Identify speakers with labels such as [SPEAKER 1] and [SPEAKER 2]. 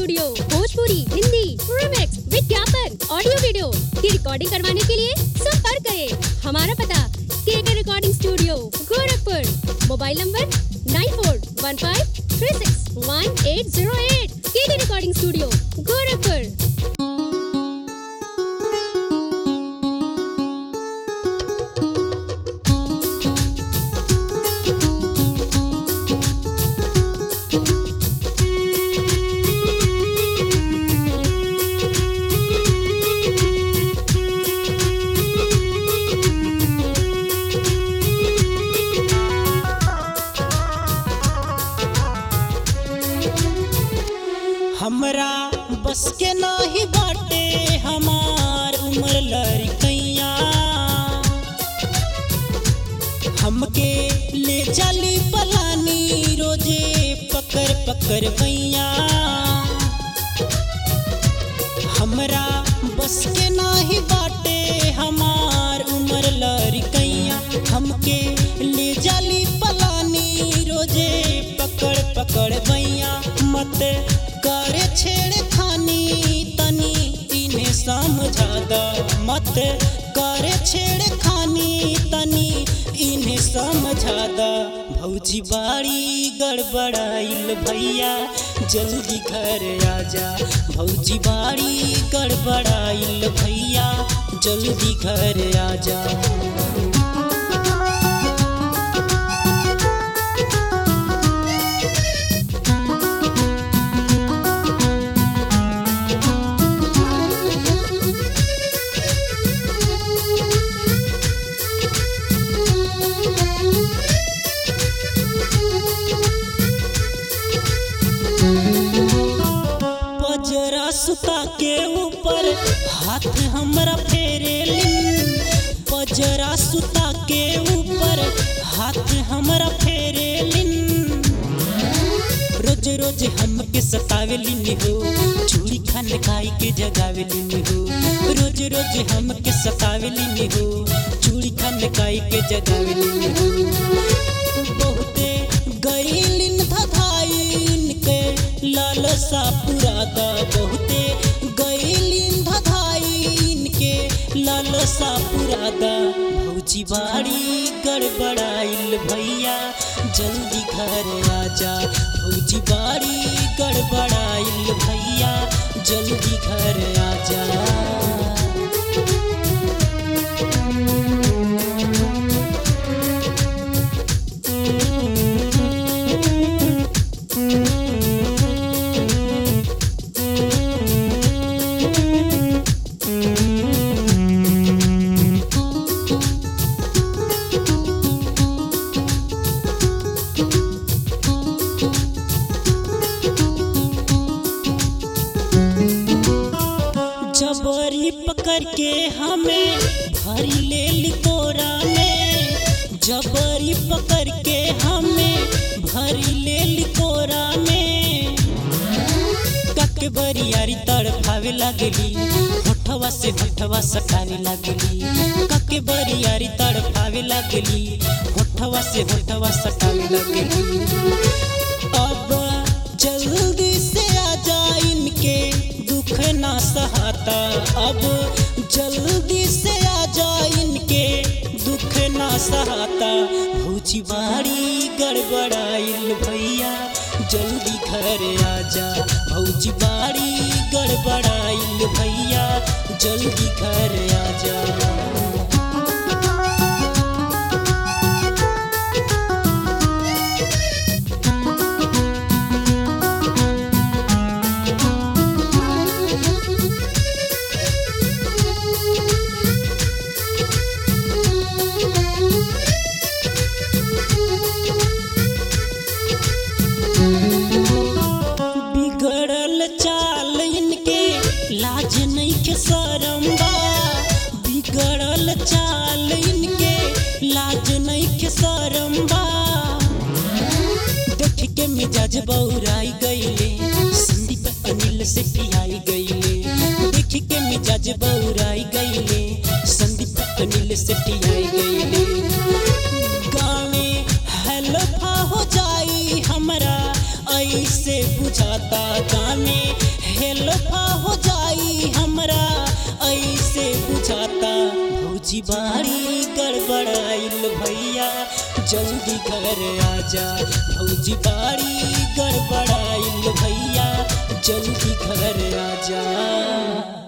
[SPEAKER 1] studio Bhojpuri Hindi remix विज्ञापन audio video की recording करवाने के लिए संपर्क करें हमारा पता KK recording studio Gorakhpur mobile number nine four one five three six one eight zero eight KK recording studio Gorakhpur
[SPEAKER 2] हमरा बस के नाही बाटे हमार उम्र लड़कैया हमके ले जाली पलानी रोजे पकड़ पकड़ भैया हमरा बस के नाही बाटे हमार उम्र लड़कैया हमके ले जाली पलानी रोजे पकड़ पकड़ भैया मत करे छेड़ खानी तनी इन्हें समझा द मत करे छेड़ खानी तनी इन्हें समझा द भौजी बाड़ी गड़बड़ाइल भैया जल्दी घर आजा भौजी बाड़ी गड़बड़ाइल भैया जल्दी घर आजा पजरा सुता के ऊपर हाथ हमरा फेरेलिन पजरा सुता के ऊपर हाथ हमरा फेरेलिन रोज रोज हमके सतावेलिन हो चूड़ी खान खाई के जगावेलिन हो रोज रोज हमके सतावेलिन हो चूड़ी खान खाई के जगावेलिन हो बहुते गईलिन धधाइन के लालसा पुरादा बहुते गईलिन धधाइन के लालसा पुरादा भौजी बाड़ी गड़बड़ाइल भैया जल्दी घर आजा भौजी बाड़ी गड़बड़ाइल भैया जल्दी घर आजा जबरी पकड़ के हमें भरी ले लिकोरा में जबरी पकड़ के हमें भरी ले लिकोरा में कके बरियारी तड़फावे लगली होठवा से होठवा सटावे लगली कके बरियारी तड़फावे लगली होठवा से होठवा सटावे लगली अब जल्दी से आ जा इनके दुख ना सहाता अब जल्दी से आ जा इनके दुख ना सहाता भौजी बाड़ी गड़बड़ाइल भैया जल्दी घर आजा भौजी बाड़ी गड़बड़ाइल भैया जल्दी घर आजा बिगड़ल चाल इनके लाज नहीं के शरम बा बिगड़ल चाल इनके लाज नहीं के शरम बा देख के मिजाज बौराई गईले संदीप अनिल से पियाई गईले देख के मिजाज बौराई गईले संदीप अनिल से पियाई गईले गाँव में हलफा हो जाई हमरा ऐसे बुझाता गाँव में खेलफा हो जाई हमरा ऐसे बुझाता भौजी बाड़ी गड़बड़ाइल भैया जल्दी घर आजा भौजी बाड़ी गड़बड़ाइल भैया जल्दी घर आजा